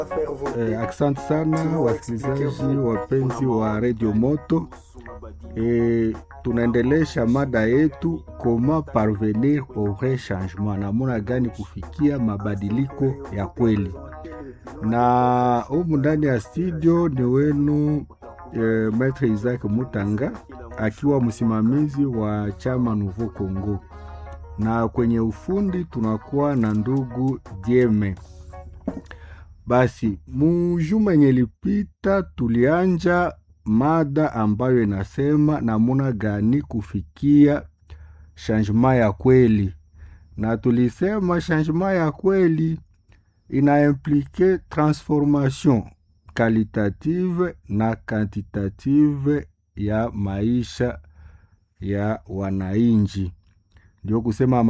Eh, asante sana wasikilizaji wapenzi wa Radio Moto. Eh, tunaendelesha mada yetu koma parvenir au vrai changement, namuna gani kufikia mabadiliko ya kweli. Na humu ndani ya studio ni wenu eh, Maitre Isaac Mutanga akiwa msimamizi wa chama Nouveau Congo, na kwenye ufundi tunakuwa na ndugu Dieme. Basi mujuma yenye lipita tulianja mada ambayo inasema namuna gani kufikia changement ya kweli, na tulisema changement ya kweli ina implike transformation qualitative na quantitative ya maisha ya wananchi, ndio kusema